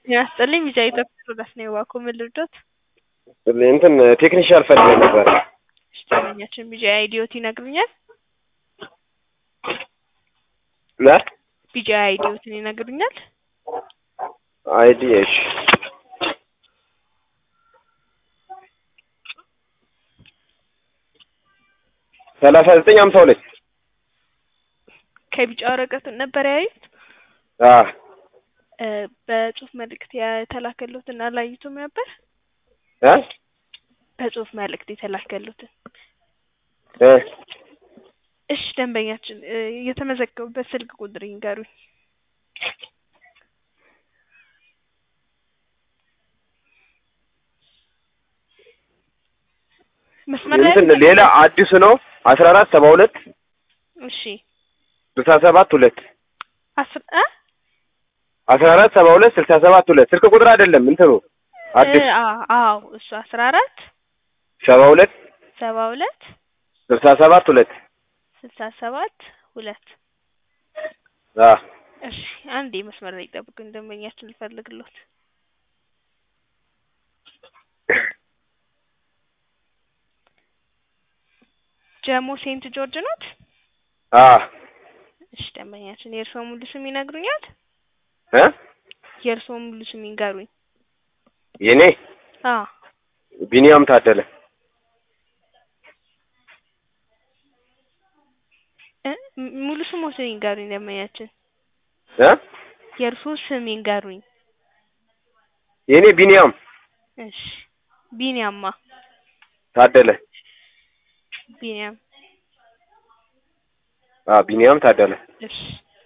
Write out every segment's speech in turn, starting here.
ጤና ይስጥልኝ ቢጫ ኢትዮጵያ ሮዳስ ነው የዋኮ ምን ልርዶት? እንትን ቴክኒሻል ፈልገን ነበር። እሺ ደንበኛችን ቢጫ አይዲዮት ይነግሩኛል? ለ ቢጫ አይዲዮትን ይነግሩኛል? አይዲ እሺ ሰላሳ ዘጠኝ ሀምሳ ሁለት ከቢጫ ወረቀት ነበር ያዩት? አ እ በጽሁፍ መልእክት የተላከሉትን አላዩትም ነበር? እ በጽሁፍ መልእክት የተላከሉትን እ እሺ ደንበኛችን እ የተመዘገቡበት ስልክ ቁጥር ይንገሩኝ። መስመር ላይ እንትን ሌላ አዲሱ ነው አስራ አራት ሰባ ሁለት እሺ ስልሳ ሰባት ሁለት አስር እ አስራ አራት ሰባ ሁለት ስልሳ ሰባት ሁለት ስልክ ቁጥር አይደለም እንትኑ አዲስ እ አ አዎ እሱ አስራ አራት ሰባ ሁለት ሰባ ሁለት ስልሳ ሰባት ሁለት ስልሳ ሰባት ሁለት አ እሺ አንዴ መስመር ላይ ጠብቁኝ ደንበኛችን ልፈልግሎት ጀሞ ሴንት ጆርጅ ኖት? አ እሺ ደንበኛችን የእርስዎ ሙሉ ስም ይነግሩኛል? እ የእርስዎ ሙሉ ስም ይንገሩኝ። የኔ አ ቢኒያም ታደለ እ ም- ሙሉ ስሞትን ይንገሩኝ ደንበኛችን። እ የእርስዎ ስም ይንገሩኝ። የኔ ቢኒያም እሺ ቢኒያማ ታደለ ቢኒያም አ ቢኒያም ታደለ እሺ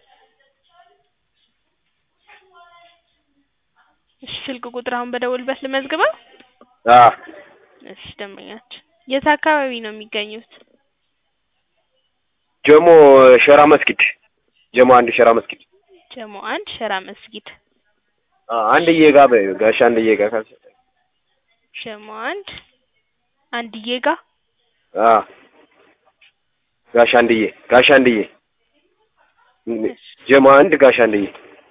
እሺ ስልክ ቁጥር አሁን በደወልበት ልመዝግበው? አ እሺ ደንበኛችን የት አካባቢ ነው የሚገኙት? ጀሞ ሸራ መስጊድ ጀሞ አንድ ሸራ መስጊድ ጀሞ አንድ ሸራ መስጊድ አ አንድዬ ጋ በይው ጋሽ አንድዬ ጋ ካልሽ ጀሞ አንድ አንድዬ ጋ አ ጋሽ አንድዬ ጋሽ አንድዬ ጀሞ አንድ ጋሽ አንድዬ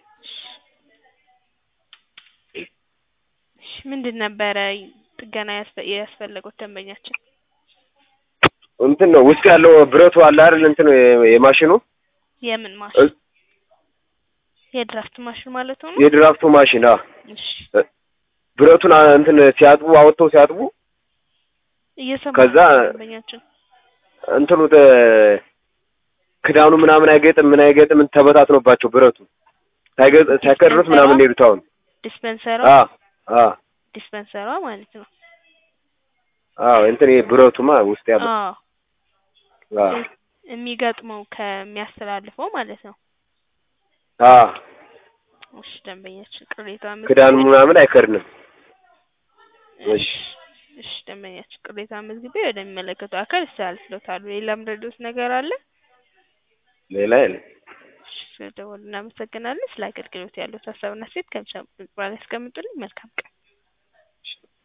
እሺ ምንድን ነበረ ጥገና ያስፈ- ያስፈለጉት ደንበኛችን? እንትን ነው ውስጥ ያለው ብረቱ አለ አይደል እንትን የማሽኑ የምን ማሽን? የድራፍት ማሽን ማለት ነው? የድራፍቱ ማሽን አ እሺ ብረቱን አ- እንትን ሲያጥቡ አወጥተው ሲያጥቡ እየሰማሁ ከዛ ነው ደንበኛችን። እንትኑ ተ- ክዳኑ ምናምን አይገጥም ምን አይገጥም ተበታትኖባቸው ብረቱ ሳይገጥ ሳይከድሩት ምናምን ሄዱት አሁን ዲስፐንሰሯ አ አ ዲስፐንሰሯ ማለት ነው። አዎ እንትን ይሄ ብረቱማ ውስጥ ያለው አዎ አ የሚገጥመው ከሚያስተላልፈው ማለት ነው። አ እሺ ደንበኛችን ቅሬታ ክዳኑ ምናምን አይከድንም። እሺ እሺ ደንበኛችን ቅሬታ መዝግቤ ወደሚመለከተው አካል አስተላልፍልዎታለሁ። ሌላም ረዶት ነገር አለ? ሌላ የለም። እሺ ስለደወሉ እናመሰግናለን። ስለ አገልግሎት ያሉት ሀሳብና ሴት ከምሳ በኋላ ያስቀምጡልኝ። መልካም ቀን።